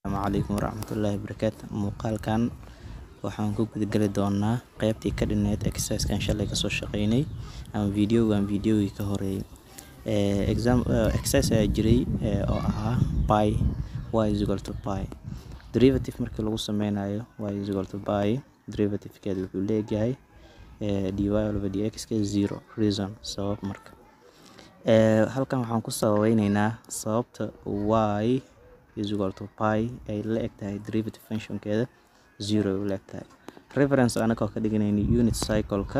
asalaamu calaykum waraxmatullaahi wabarakaatu muuqaalkan waxaan ku gudageli doonaa qeybtii ka dhineed exercisekan shalay kasoo shaqeynay ama videogan videogii ka horeeyay exam exercise ayaa jiray oo ahaa pi y is equal to pi derivative markii lagu sameynayo y is equal to pi derivativekeeda wuxuu leeyahay dy over dx ka zero reason sabab marka halkan waxaan ku sababeyneynaa sababta y is equal to pi ay la eg tahay derivative functionkeeda zero ay la eg tahay reference anagoo ka dhiganayna unit cycle-ka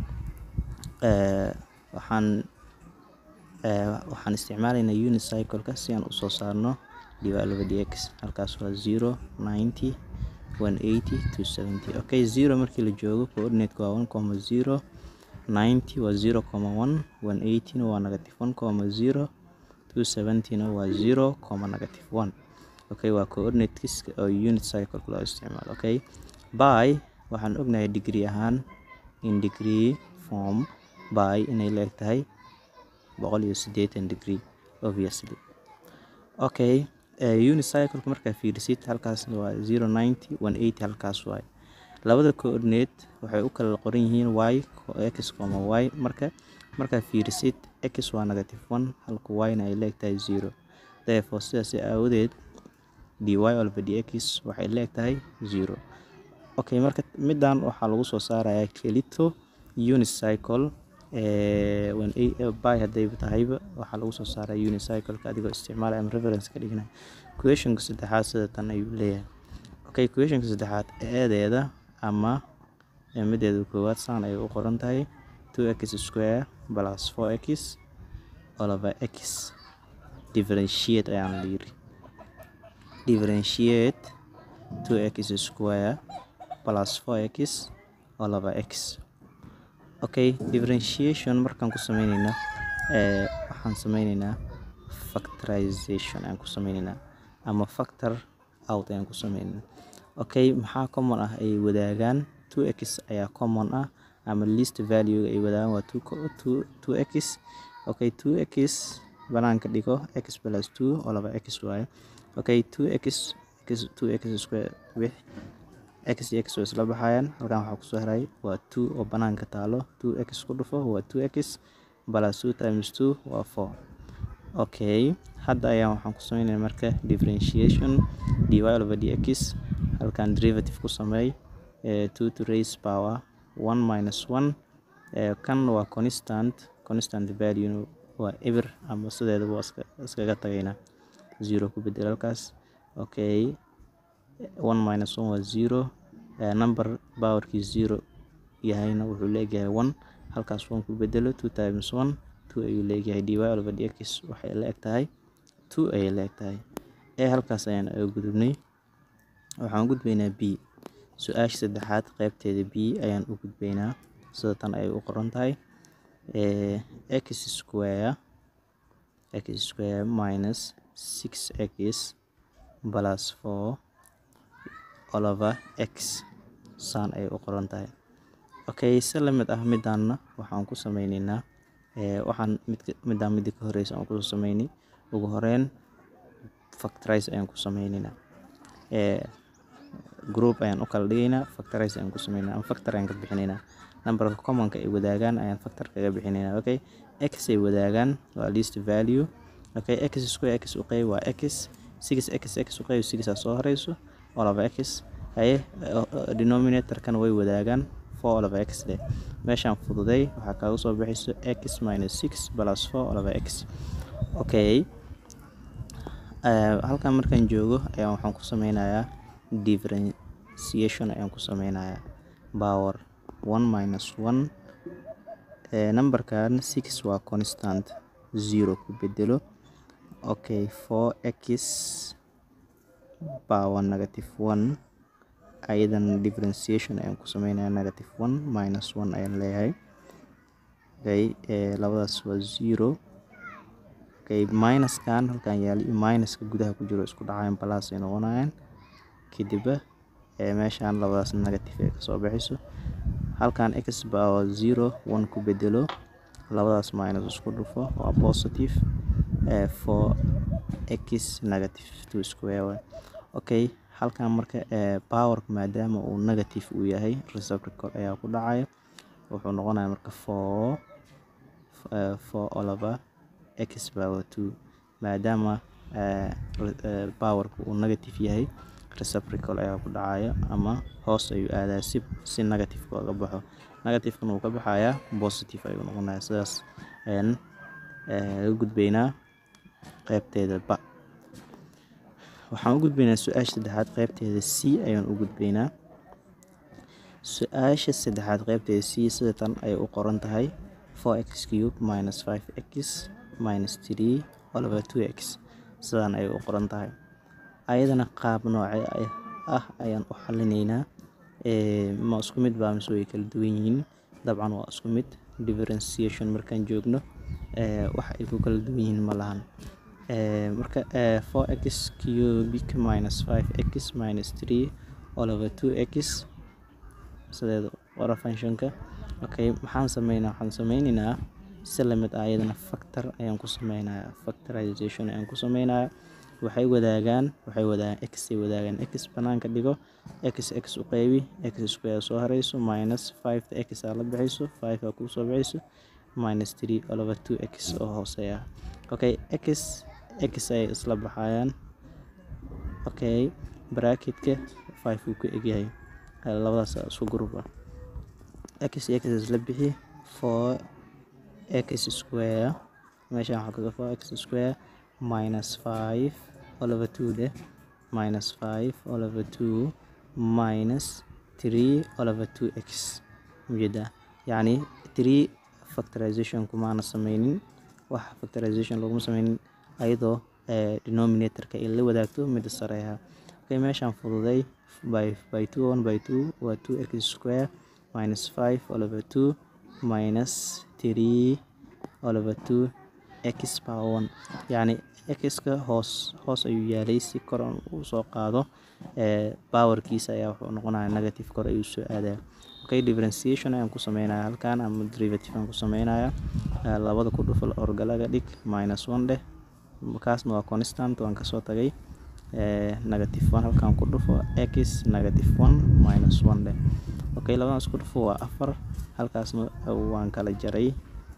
waxaan waxaan isticmaalaynaa unit cycle-ka si aan usoo saarno dy over dx halkaas waa zero ninety one eighty two seventy okay zero markii la joogo coordinate-ka waa one comma zero ninety waa zero comma one one eighty-na waa negative one comma zero two seventy-na waa zero comma negative one okay waa coordinates oo unit cycle loo isticmaalo okay by waxaan ognahay degree ahaan in degree form by inay leeg tahay boqol iyo siddeetan degree obviously okay uh, unit cycle markaa fiirisid halkaas waa zero ninety one eighty halkaas waaye labada coordinate waxay u kala qoran yihiin y x comma y marka markaa fiirisid x waa negative one halka y-na ay leeg tahay zero therefore sidaas aawadeed dy over dx waxay leeg tahay zero okay marka midan waxaa lagu soo saarayaa kelito unit cycle by hadday tahayba waxaa lagu soo saaraa unit cycle-ka adigoo isticmaalaya ama reference ka dhiganaya questionka saddexaad sida tan ayuu leeyahay okay questionka saddexaad eedeeda ama mideeda koowaad saan ay u qoran tahay two x square plus four x over x differentiate ayaan la yiri differentiate two x square plus four x over x okay differentiation markaan ku sameyneynaa waxaan sameyneynaa factorization ayaan ku sameyneynaa ama factor out ayaan ku sameyneynaa okay maxaa common ah ay wadaagaan two x ayaa common ah ama least value ay wadaagaan waa two two two x okay two x banaanka dhigo x plus two oo laba x waaye okay two x x two x square wix x iyo x way isla baxayaan halkan waxaa kusoo haray waa two oo banaanka taalo two x ku dhufo waa two x plus two times two waa four okay hadda ayaan waxaan ku sameynaya marka differentiation dy over dx halkan derivative ku sameey two to raise power one minus one kan waa constant constant value waa eber ama sideeda waa iskaga tagaynaa zero ku bedel halkaas okay one minus one waa zero number powerkii zero yahayna wuxuu leeyahay one halkaas one ku bedelo two times one two ayuu leeyahay dy over dx waxay la eg tahay two ayay la eg tahay ee halkaas ayaan aga gudubnay waxaan gudbaynaa b su-aasha saddexaad qeybteeda b ayaan u gudbaynaa sida tan ay u qoran tahay x square x square minus six x plus four all over x saan ay u qoran tahay okay si lamid ah midaanna waxaan ku sameyneynaa waxaan midaan midii ka horeysa aan kusoo sameynay ugu horeyn factorize ayaan ku sameyneynaa group ayaan u kala dhigaynaa factorize ayaan ku sameynaa ama factor ayaan ka bixinaynaa numberka commonka ay wadaagaan ayaan factor kaga bixinaynaa okay x ay wadaagaan waa least value okay x square x u qeyb waa x six x x u qeyb sixaa soo horeyso all over x haye denominatorkana way wadaagaan four all over x leh meeshaan fududay waxaa kaaga soo bixayso x minus six plus four all over x okay halkan markaan joogo ayaan waxaan ku sameynayaa differentiation ayaan ku sameynayaa power one minus one numberkan six waa constant zero ku bedelo okay four x power negative one ayadan differentiation ayaan ku sameynaya negative one minus one ayaan leeyahay okay labadaas waa zero okay minuskan halkan yaalo iyo minuska gudaha ku jiro isku dhacayan plus ay noqonayaan kadibba meeshaan labadaas negative ay kasoo baxayso halkan x power zero one ku bedelo labadaas minus isku dhufo waa positive for x negative two square way okay halkan marka powerka maadaama uu negative uu yahay reciprocal ayaa ku dhacaya wuxuu noqonaya marka four four olaba x power two maadaama powerka uu negative yahay reciprocal ayaa ku dhacaya ama hoos ayuu aadaya si si negativeka oga baxo negativekana wuu ka baxayaa positive ayuu noqonaya sidaas ayaan ga gudbeynaa qeybteeda ba waxaan u gudbeynaa su-aasha saddexaad qeybteeda c ayaan u gudbeynaa su-aasha saddexaad qeybteeda c sida tan ayay u qoran tahay four x cube minus five x minus three olaba two x sidaan ayay u qoran tahay ayadana qaab nooce ah ayaan u xalineynaa ma isku mid baa mise way kala duwan yihiin dabcan waa isku mid differentiation markaan joogno wax ay ku kala duwan yihiin ma lahan marka four x cubic minus five x minus three olaba two x sideeda wara functionka okay maxaan sameynaa waxaan sameyneynaa si lamid ah iyadana factor ayaan ku sameynayaa factorization ayaan ku sameynayaa waxay wadaagaan waxay wadaagaan x ay wadaagaan x banaanka dhigo x x u qeybi x square soo hareyso minus five x aa la bixayso five aa kuu soo bixayso minus three olaba two x oo hooseeya okay x x ay isla baxayaan okay bracketka five uu ka egyahay labadaas isku group ah x x isla bixi four x square meeshaan waxaa kaga four x square minus five all over two deh minus five all over two minus three all over two x ujeedaa yacni three factorization kumaana sameynin wax factorization laguma sameynin ayadoo denominatorka ay la wadaagto midda sareeha okay meeshaan fududay by by two one by two waa two x square minus five all over two minus three all over two x power one yacni x-ka hoos hoos ayuu yaalay si kor uu soo qaado powerkiisa ayaa wuxuu noqonaya negative kor ayuu soo aadaya okay differentiation ayaan ku sameynaya halkan ama derivative aan ku sameynaya labada ku dhufo orgalaga dhig minus one dheh kaasna waa constant waan kasoo tagay negative one halkan ku dhufo x negative one minus one dheh okay labadan isku dhufo waa afar halkaasna waan kala jaray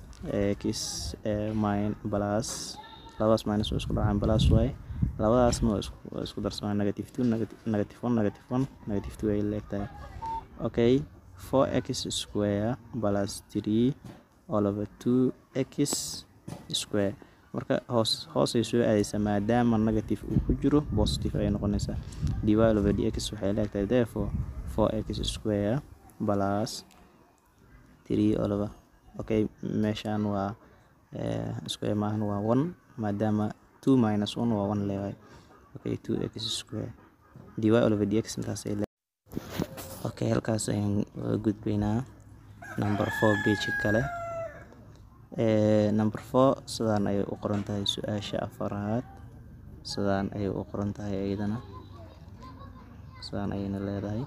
x min plus labadaas minus waa isku dhacaan plus y labadaasna waa isku darsamaan negative two negative one negative one negative two ay leegtahay okay four x square plus three all over two x square marka hoos hoosay soo aadeysaa maadaama negative uu ku jiro positive ayay noqonaysaa dy over dx waxay leegtahay therefore four x square plus three all over okay meeshaan waa square maahan waa one maadaama two minus one waa one leewahay okay two x square dy all over dx intaas ay okay halkaas ayaan gudbeynaa number four page kale number four sidaan ayay u qoran tahay su-aasha afaraad sidaan ayay u qoran tahay iyadana sidaan ayayna leedahay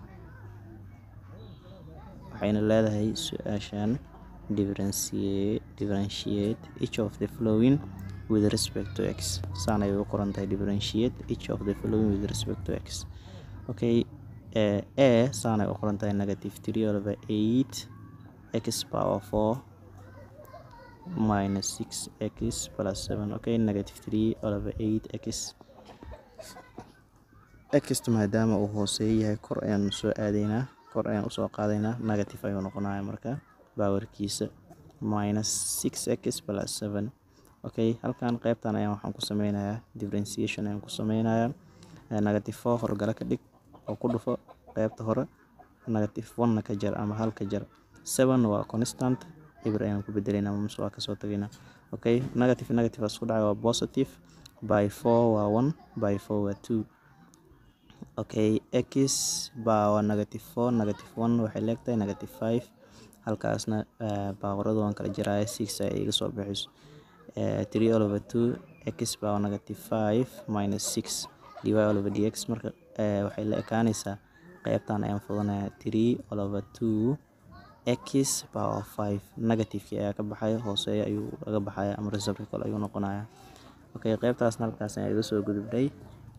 waxayna leedahay su-aashan differentiate differentiate each of the following with respect to x saan ayay u qoran tahay differentiate each of the following with respect to x okay a saan ay u qoran tahay negative three over eight x power four minus six x plus seven okay negative three over eight x x maadaama uu hooseeya yahay kor ayaan soo aadaynaa kor ayaan usoo qaadaynaa negative ayuu noqonaya marka bawarkiisa minus six x plus seven okay halkan qeybtan ayaan waxaan ku sameynayaa differentiation ayaan ku sameynayaa negative four horgala ka dhig oo ku dhufo qeybta hore negative one-na ka jar ama hal ka jar seven waa constant ibr ayaan ku bedeleyna mise waa kasoo tagaynaa okay negative negative isku dhacay waa positive by four waa one by four waa two okay x baa waa negative four negative one waxay leegtahay negative five halkaasna baawaradu waan kala jaraya six ay iga soo bixiso three all over two x baa waa negative five minus six dy all over dx marka waxay la ekaanaysaa qeybtan ayaan fudanaya three all over two x power five negativekii ayaa ka baxaya hooseeya ayuu laga baxaya ama reciprocal ayuu noqonaya okay qeybtaasna halkaas ayaa iga soo gudubnay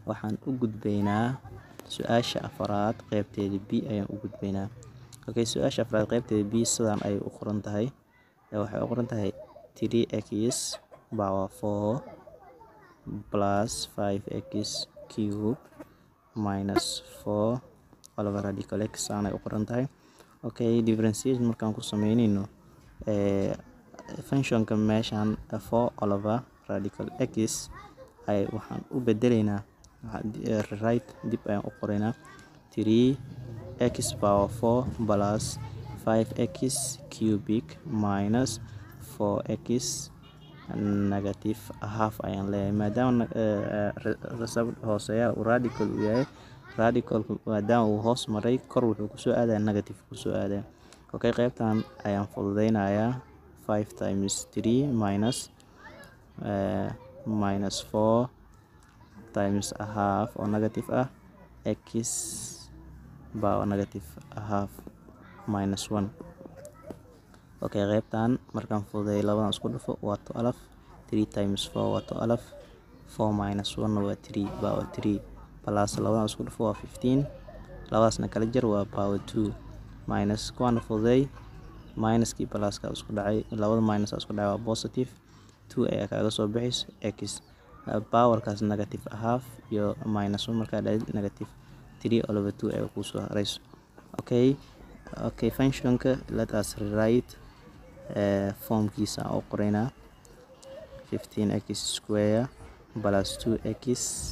waxaan u gudbaynaa su-aasha afaraad qeybteeda b ayaan u gudbaynaa okay su-aasha afraad qeybteeda b sidaan ayay u qoran tahay waxay u qoran tahay 3x power 4 plus 5x cube minus 4 oliver radical x aanay u qoran tahay okay differentiation markaan ku sameynayno functionka meeshaan 4 oliver radical x ay waxaan u bedelaynaa right dib ayaan u qoraynaa 3 x power 4 plus 5x cubic minus 4x negative half ayaan leeyahay maadaama hooseeyaha uu radical uu yahay radicalku maadaama uu hoos maray kor wuxuu kusoo aadaya negative kusoo aadaya okay qeybtan ayaan fududeynayaa 5 times 3 minus uh, minus 4 times a half oo negative ah x power negative a half minus 1 okay qeybtan markaan fududeeyo labadan isku dhufo waa 12 3 times 4 waa 12 4 minus 1 waa 3 power 3 plus labadan isku dhufo waa 15 labadaasna kala jar waa power 2 minus kuwaana fududeey minuskii pluska isku dhacay labada minus isku dhacay waa positive 2 ayaa kaaga soo bixayso x powerkaas negative half iyo minus 1 markaa dhahid negative 3 all over 2 ayaa kuusoo harayso okay okay functionka let us rewrite uh, formkiisa aan u qoraynaa 15x square plus 2x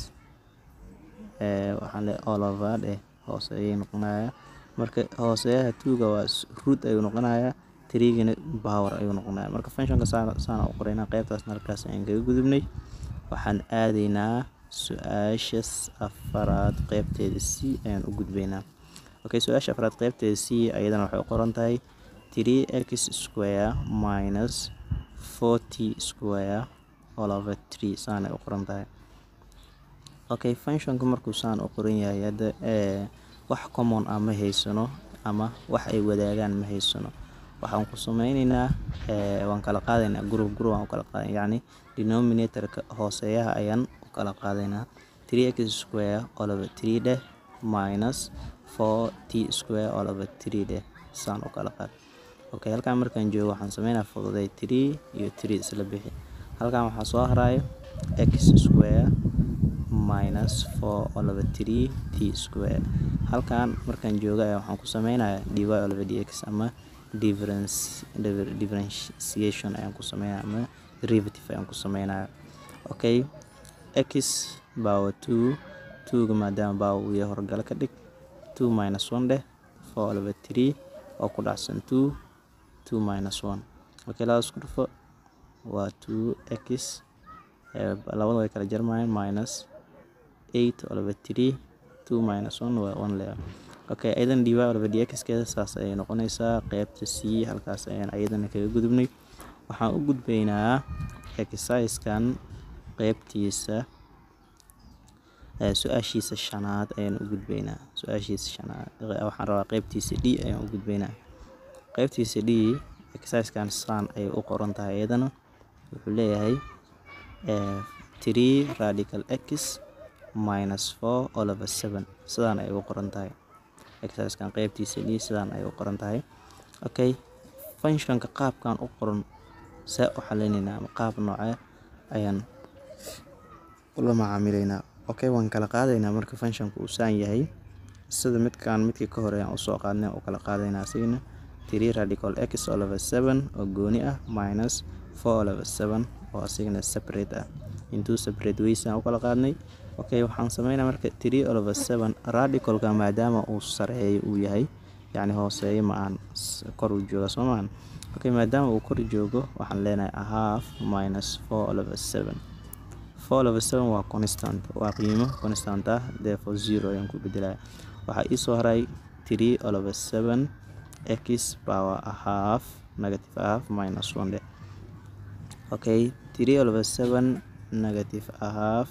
uh, waxaan le all over dheh hoose ayay noqonaya marka hooseyaha tuuga waa root ayuu noqonayaa trigana power ayuu noqonaya marka functionka saana u qoraynaa qeybtaasna halkaas ayaan kaga gudubnay waxaan aadaynaa su-aashas afaraad qeybteeda c ayaan u gudbaynaa okay su-aasha afraad qeybteeda c ayadana waxay u qoran tahay 3x square minus 4t square all over 3 saanay u qoran tahay okay functionka markuu saan u qoran yahay hadda wax common ah ma haysano ama wax ay wadaagaan ma haysano waxaan ku sameyneynaa waan kala qaadaynaa group group aan u kala qaadan yacni denominatorka hooseeyaha ayaan u kala qaadaynaa 3x square all over 3 dheh minus 4t square all over 3 dheh saan u kala qaad okay halkaan markaan joogo waxaan sameynaa fududay 3 iyo 3 isla bixi halkaan waxaa soo haraayo x square minus 4 all over 3 t square halkaan markaan jooga ayaa waxaan ku sameynayaa dy all over dx ama difference differentiation ayaan ku sameynaya ama derivative ayaan ku sameynaya okay x power 2 2ga maadaama power uu yahay horgala ka dhig 2 minus 1 dheh 4 all over 3 oo ku dhacsan 2 2 minus 1 okay labada isku dhufo waa 2x labada way kala jarmayaan minus 8 all over 3 2 minus 1 waa 1 leeyahay okay ayadan dy all over dx keeda saas ayay noqonaysaa qeybta c halkaas ayaan ayadana kaga gudubnay waxaan u gudbaynaa exerciskan qeybtiisa su-aashiisa shanaad ayaan u gudbaynaa su-aashiisa shanaad waxaan rabaa qeybtiisa d ayaan u gudbaynaa qeybtiisa d exerciskan saan ayay u qoran tahay iyadana wuxuu leeyahay 3 radical x minus 4 all over 7 sidaan ayay u qoran tahay exerciskan qeybtiisa d sidaan ayay u qoran tahay okay functionka qaabkan u qoran see u xalinaynaa ama qaab noocee ayaan ula macaamilaynaa okay waan kala qaadaynaa marka functionka uu saan yahay sida midkaan midkii ka hore ayaan usoo qaadnay u kala qaadaynaa asigana 3 radical x all over 7 oo gooni ah minus 4 all over 7 oo asigana separate ah intuu separate ways aan u kala qaadnay okay waxaan sameynaa marka 3 all over 7 radicalka maadaama uu sareeyo uu yahay yacni hooseeyo ma aan kor u jooga soo maahan okay maadaama uu kor joogo waxaan leenahay a half minus 4 all over 7 4 all over 7 waa constant waa qiimo constant ah therefore zero ayaan ku bedelaya waxaa ii soo haray 3 all over 7 x power a half negative a half minus 1 de okay 3 all over 7 negative a half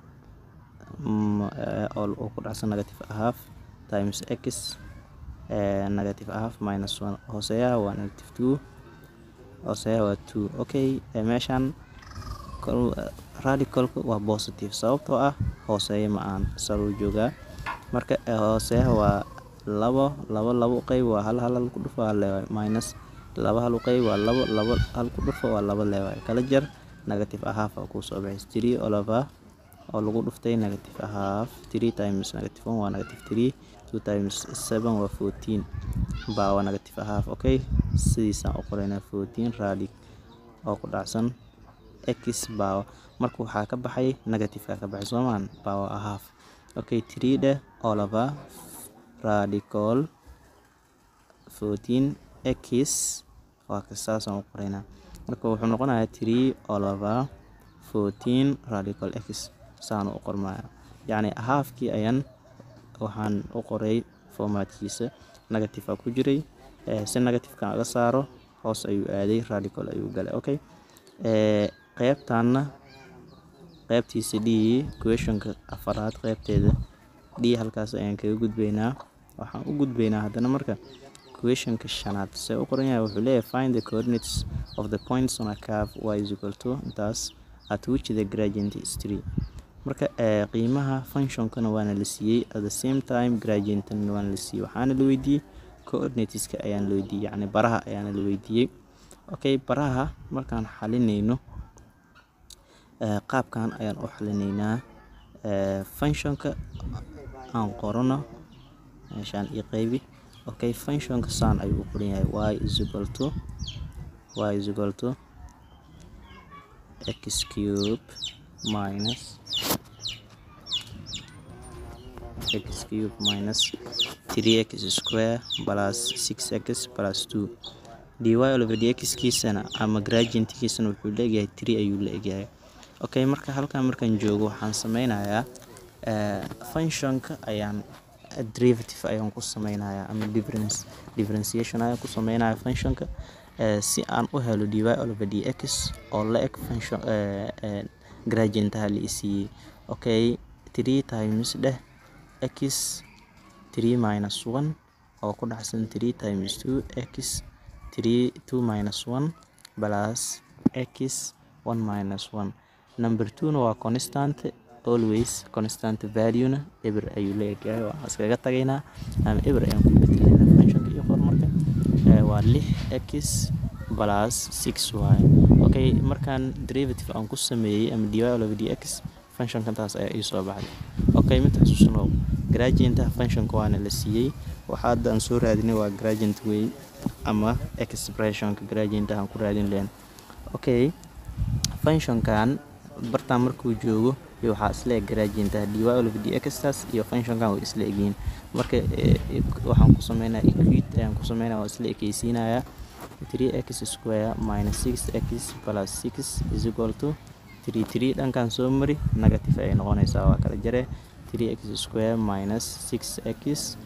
all oo ku dhacsan negative a half times x negative a half minus 1 hooseeyaha waa negative 2 hooseeyaha waa 2 okay meeshaan radical radicalka waa positive sababtoo ah hooseeya ma aan saruu joogaa marka hooseeyaha waa labo labo labo qeyb waa hal hal hal ku dhufo hal leewaay minus laba hal qeyb waa labo labo hal ku dhufo waa laba leewaay kala jar negative ahaaf aa kuu soo baxays three olova oo lagu dhuftay negative ahaaf three times negative one waa negative three two times seven waa fourteen baa waa negative ahaaf okay sidiisaan u qoraynaa fourteen radic oo ku dhacsan x baa marka waxaa ka baxay negativeka ka baxay soomaan baa waa ahaaf okay three dheh olova radical fourteen x waa ka saasaan u qoraynaa marka wuxuu noqonayaa three olova fourteen radical x saan u qormaya yacni ahaafkii ayaan waxaan u qoray formaatkiisa negative a ku jiray si negativeka aga saaro hoos ayuu aaday radical ayuu galay okay qeybtaana qeybtiisa d questionka afaraad qeybteeda d halkaas ayaan kaga gudbaynaa waxaan u gudbaynaa haddana marka questionka shanaad see u qoran yahay wuxuu leeyahay find the coordinates of the points on a curve y is equal to intaas at which the gradient is three marka qiimaha functionkana waana la siiyey at the same time gradientna waana la siiyey waxaana la weydiiyey coordinateska ayaan la weydiiyey yacni baraha ayaana la weydiiyey okay baraha markaan xalinayno qaabkan ayaan u xalinaynaa functionka aan qorano meeshaan io qeybi okay functionka saan ayuu u qoran yahay y is equal to y is equal to x cube minus x cube minus 3x square plus 6x plus 2 dy over dx kiisana ama gradientkiisana wuxuu leegyahay 3 ayuu la egyahay okay marka halkan markaan joogo waxaan sameynayaa functionka ayaan derivative ayaan ku sameynayaa ama difference differentiation ayaan ku sameynaya functionka si aan u helo dy over dx oo la eg function gradientaha la isiiyey okay 3 times dheh x 3 minus 1 oo ku dhacsan 3 times 2 x 3 2 minus 1 plus x 1 minus 1 number 2 na waa constant always constant value-na eber ayuu la egyahay waa iskaga tagaynaa ama eber ayaan ku bedelayna functionka iyo horumarka waa lix x plus six y okay markaan derivative aan ku sameeyey ama dy over dx functionka taas ayaa ii soo baxday okay mid xusuusnow gradientaha functionka waana la siiyey waxa hadda aan soo raadinay waa gradient way ama expressionka gradientaha aan ku raadin lahayn okay functionkan bartaan markuu joogo iyo waxaa isla eg gradientaha dy over dxtaas iyo functionkan way isla egyihiin marka waxaan ku sameynaya equate ayaan ku sameynaya waa isla ekeysiinayaa 3x square minus 6x plus 6 is equal to 3 3 dhankan soo mari negative ay noqonaysaa waa kala jare 3x square minus 6x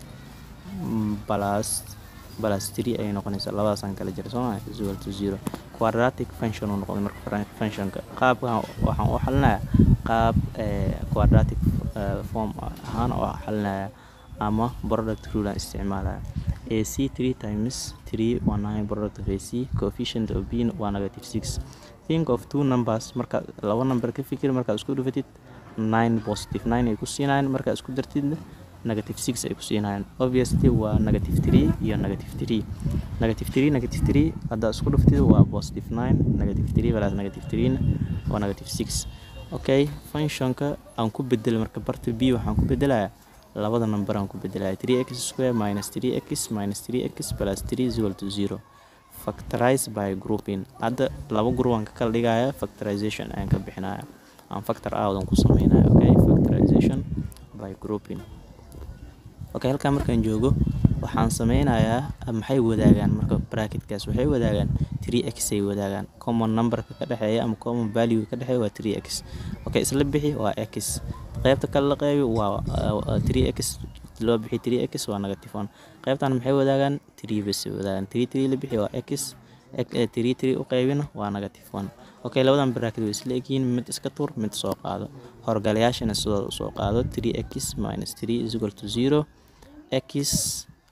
plus plus 3 ayay noqonaysaa labadaasaan kala jira sooma is equal to 0 quadratic function uu noqday marka functionka qaabkan waxaan u xalinayaa qaab quadratic form ahaan oo xalinaya ama product rule aan isticmaalaya ac 3 times 3 waa 9 product of ac coefficient of b waa negative 6 think of two numbers marka laba number ka fikir markaad isku dhufatid 9 positive 9 ay ku siinayaan markaad isku dartidna negative 6 ay ku siinayaan obviously waa negative 3 iyo negative 3 negative 3 negative 3 haddaad isku dhuftid waa positive 9 negative 3 plus negative 3 waa negative 6 okay functionka aan ku bedel marka barta b waxaan ku bedelayaa labada number aan ku bedelaya 3x square minus 3x minus 3x plus 3 is equal to 0 factorize by grouping hadda laba group aan ka kala dhigaya factorization ayaan ka bixinaya aan factor outan ku sameynaya okay factorization by grouping okay halkan markaan joogo waxaan sameynayaa maxay wadaagaan marka bracketkaas waxay wadaagaan 3x ay wadaagaan common numberka ka dhexeeya ama common value ka dhexeeya waa 3x okay isla bixi waa x qaybta kale la qeybi waa 3x loo bixi 3x waa negative 1 qaybtan maxay wadaagaan 3 bas wadaagaan 3 3 la bixi waa x 3 3 u qaybina waa negative 1 okay labadan bracket way isla egyihiin mid iska tur mid soo qaado horgalayaashana sidooda soo qaado 3x minus 3 is equal to 0 x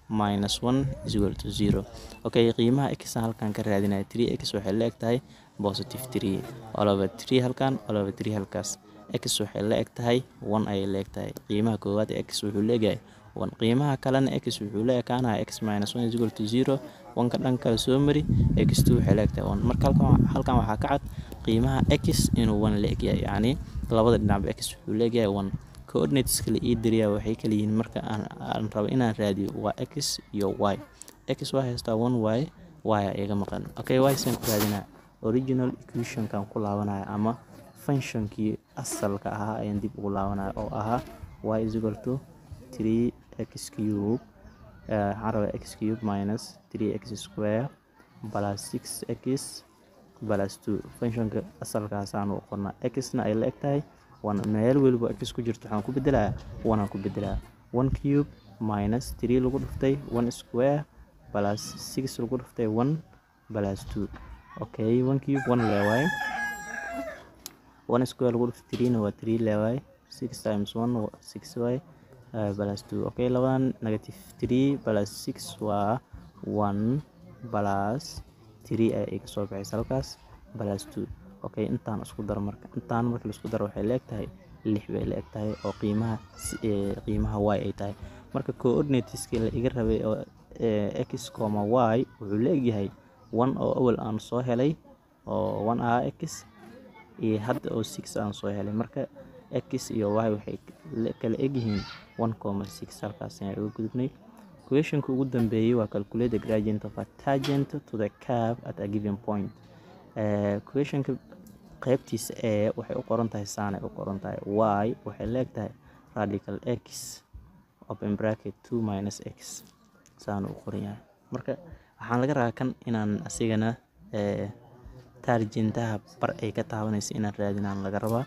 minus one is equal to zero okay qiimaha x halkan ka raadinaya three x waxay la eg tahay positive three all over three halkan all over three halkaas x waxay la eg tahay one ayay la eg tahay qiimaha koowaad x wuxuu leeyahay one qiimaha kalena x wuxuu la ekaanaya x minus one is equal to zero wanka dhanka soo mari x two waxay la eg tahay one marka halkan halkan waxaa ka cad qiimaha x inuu one la eg yahay yacni labada dhinacba x wuxuu leeyahay one coordinateska la ii diriyaa waxay kala yihiin marka aan aan rabo inaan raadiyo waa x iyo y x waa haystaa one y y a iga maqan okay y saan ku raadinaa original equationkan ku laabanaya ama functionkii asalka ahaa ayaan dib ugu laabanaya oo ahaa y is equal to three x cube waxaan rabaa x cube minus three x square plus six x plus two functionka asalkaasaan u qornaa x-na ay la eg tahay one meel weliba x ku jirto waxaan ku bedelayaa one aan ku bedelayaa one cube minus three lagu dhuftay one square plus six lagu dhuftay one plus two okay one cube one leewaaye one square lagu dhuftay three na waa three leewaaye six times one six waaye uh, plus two okay labadan negative three plus six waa one plus three ay iga soo baxaysa halkaas plus two okay intaan isku daro marka intaan marka la isku daro waxay la eg tahay lix bay la eg tahay oo qiimaha qiimaha y ay tahay marka coordinateski la iga rabay oo x coma y wuxuu la egyahay one oo awal aan soo helay oo one ah x iyo hadda oo six aan soo helay marka x iyo y waxay kala egyihiin one coma six halkaas ayaan uga gudubnay questionka ugu dambeeyey waa calculate the gradient of a tangent to the curve at a given point questionka qaybtiisa ee waxay u qoran tahay saanay u qoran tahay y waxay la eg tahay radical x open bracket two minus x saanu u qoran yahay marka waxaan laga rabaa kan inaan asigana taarjintaha bar ay ka taabanaysa inaan raadinaan laga rabaa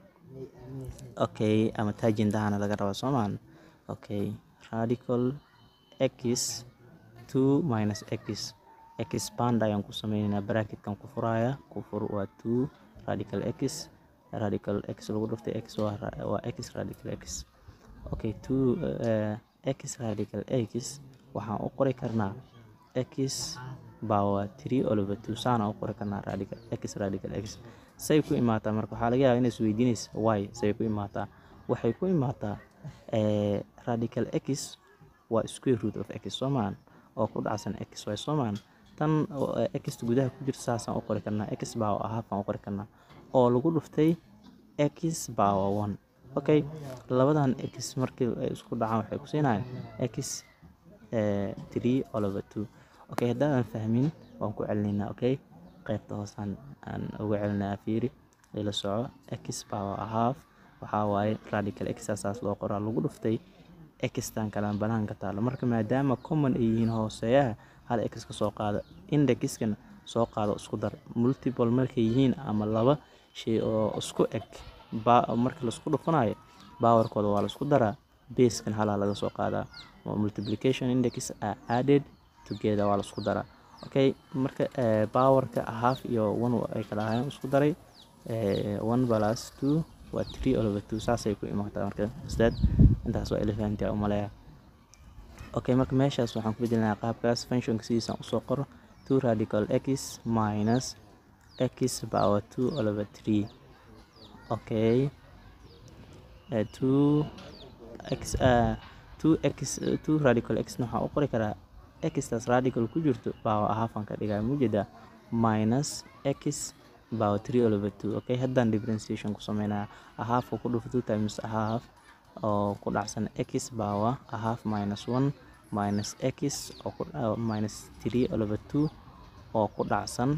okay ama taarjintahana laga rabaa soomaan okay radical x two minus x expand ayaan ku sameyneynaa bracketkan ku furaya ku fur waa two radical x radical x lagu dhuftay x waa waa x radical x okay two uh, x radical x waxaan u qori karnaa x power three all over two saana u qori karnaa radical x radical x say ku imaataa marka waxaa laga yaabaa inay isweydiinaysa y say ku imaataa waxay ku imaataa eh, radical x waa square root of x soomaan oo ku dhacsan x y soomaan tan x gudaha ku jirta saasaan u qori karnaa x power half aan u qori karnaa oo lagu dhuftay x power one okay labadan x markii ay isku dhacaan waxay ku siinayaan x three all over two okay haddaadan fahmin waan ku celinaynaa okay qaybta hoosaan aan uga celinaa fiiri ila soco x power half waxaa waaye radical x saas loo qoraa lagu dhuftay xtan kalaan banaanka taalo marka maadaama common ay yihiin hooseeyaha hal x ka soo qaada indexkana soo qaado isku dar multiple markay yihiin ama laba shay oo isku eg marka laisku dhufanayo powerkooda waa laisku daraa basekan halaa laga soo qaadaa multiplication index are added together waa laisku daraa okay marka powerka half iyo one ay kala ahaayeen isku daray one plus two waa three all over two saasay ku imaataa marka isdaad intaas waa ila fahantaa umaleeya okay marka meeshaas waxaan ku bedelinaa qaabkaas functionka sidiisaan usoo qoro two radical x minus x power two all over three okay uh, two x uh, two x uh, two radical x waxaan u qori karaa xtaas radical ku jirto power halfan ka dhigaa mujeedaa minus x power three all over two okay haddaan differentiation ku sameynaya a half oo ku dhufo two times a half oo ku dhacsan x power a half minus one minus x oo ku uh, minus three all over two oo ku dhacsan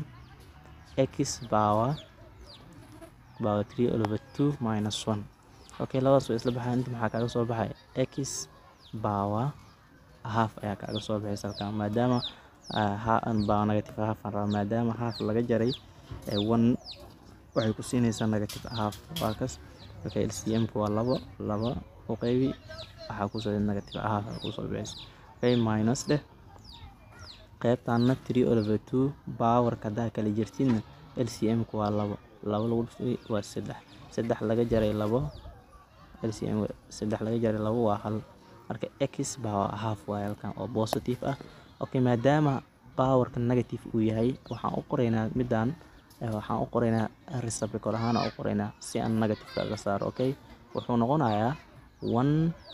x power power three all over two minus one okay labadaas way isla baxaan inta maxaa kaaga soo baxay x power half ayaa kaaga soo baxaysa halkan maadaama power negative half aan rabaa maadaama half laga jaray one waxay ku siinaysaa negative half waa kas okay lcmku waa labo laba u qaybi waxaa kusoo negative half kusoo bixaysa okay minus dheh qaybtaana three over two powerka haddaa kala jirtidna lcmku waa labo labo lagu dhuftay waa saddex saddex laga jaray labo lcm saddex laga jaray labo waa hal marka x power half waaye halkan oo positive ah okay maadaama powerka negative uu yahay waxaan u qoraynaa midaan waxaan u qoraynaa reciprocal ahaan u qoraynaa si aan negative kaga saaro okay wuxuu noqonayaa one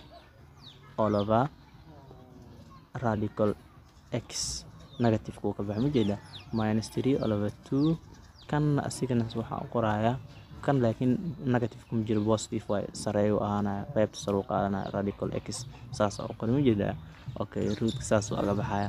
over radical x negative kuu ka baxa ma jeeda minus three over two kan asigana waxaan u qorayaa kan laakiin negative kuma jiro positive waaye sareeyu ahaanaya qaybta sare u qaadanaya radical x saas u qori ma jeedaa okay rootka saas waa ga baxaya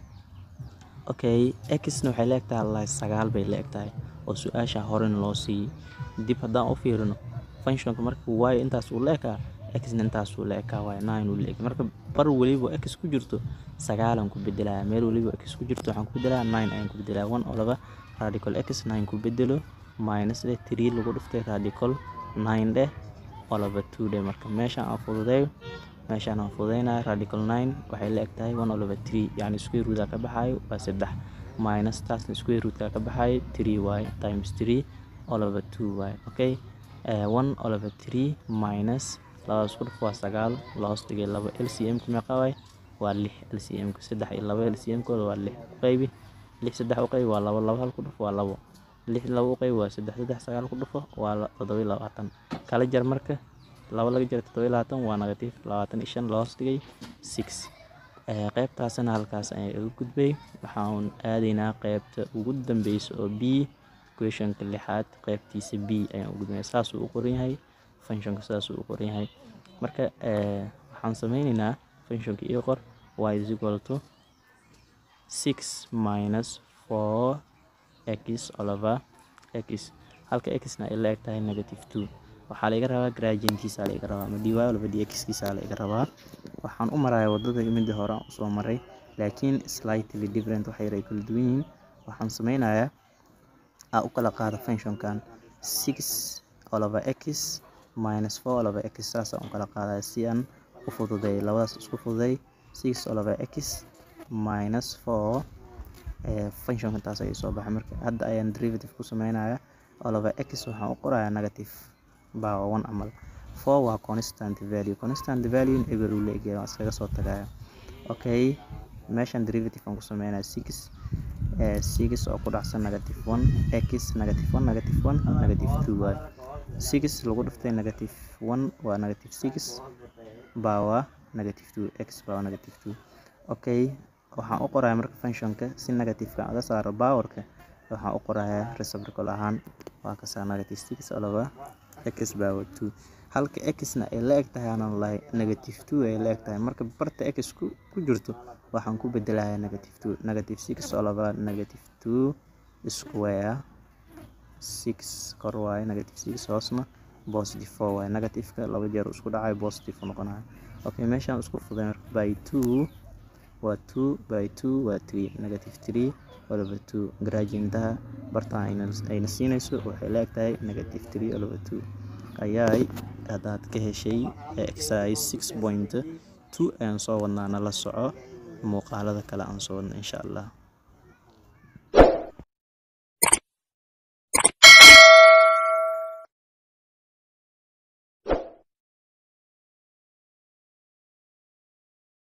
okay xna waxay leegtahay allah sagaal bay leegtahay oo su-aasha horena loo siiyey dib haddaan u fiirino functionka marka waayo intaas uu leekaa xna intaas uu leekaa waaye nine uu leekaa marka bar weliba x ku jirto sagaalan ku bedelaya meel weliba x ku jirto waxaan ku bedelaya nine ayaan ku bedelaya one oo laba radical x nine ku bedelo minus dheh three lagu dhiftay radical nine dheh oo laba two dheh marka meeshaan aan fududeeyo meeshaan aan fududeynaya radical nine waxay la eg tahay one oo laba three yacni square root ka baxaayo waa saddex minus taasna square root ka baxaayo three waaye times three oo laba two waaye okay one oo laba three minus labada isku dhif waa sagaal lahoos dhigay laba lcm ka meeqa waaye waa lix lcm ka saddex iyo laba lcm kooda waa lix u qaybi lix saddex u qaybi waa labo laba hal ku dhif waa labo lix laba u qaybi waa saddex saddex sagaal ku dhufo waa toddoba iyo labaatan kala jar marka laba laga jira toddoba iyo labaatan waa negative labaatan iyo shan lahoos dhigay six qaybtaasna halkaas ayaan iga gudbay waxaan aadaynaa qaybta ugu dambeysa oo b questionka lixaad qaybtiisa b ayaan u gudbaya saasuu u qoran yahay functionka saasuu u qoran yahay marka waxaan sameyneynaa functionka iyo qor y is equal to six minus four x over x halka xna ay la eg tahay negative two waxaa laiga rabaa gradientiisa laiga rabaa ama dy laba dxkiisa laiga rabaa waxaan u marayaa wadada midii hore aan usoo maray laakiin slightly different wax yar ay kala duwan yihiin waxaan sameynayaa aa u kala qaada functionkan six olaba x minus four olaba x saasaan u kala qaadaya si aan u fududeey labadaas isku fududeey six olaba x minus four functionka taas ayay soo baxay marka hadda ayaan derivative ku sameynaya olaba x waxaan u qorayaa negative power one camal four waa constant value constant value eber uu leegyahay waan iskaga soo tagaya okay meeshan derivative aan ku sameynaya six six oo ku dhacsan negative one x negative one negative one negative two waay six lagu dhiftay negative one waa negative six power negative two x power negative two okay waxaan u qoraya marka functionka si negativeka aga saaro powerka waxaan u qorayaa reciprocal ahaan waa kasaa negative six olaba x power two halka xna ay la eg tahay aanan lahay negative two ay la eg tahay marka barta x ku ku jirto waxaan ku bedelayaa negative two negative six olaba negative two square six kor waaye negative six hoosna positive four waaye negativeka laba jeer isku dhacayo positive noqonayo okay meeshaan isku fuday marka by two waa two by two waa three negative three olaba two gradientaha bartaan ayna siinayso waxay la eg tahay negative three olaba two ayaay haddaad ka heshay exercise six point two ayaan soo wadnaa nala soco muuqaalada kale aan soo wadna insha allah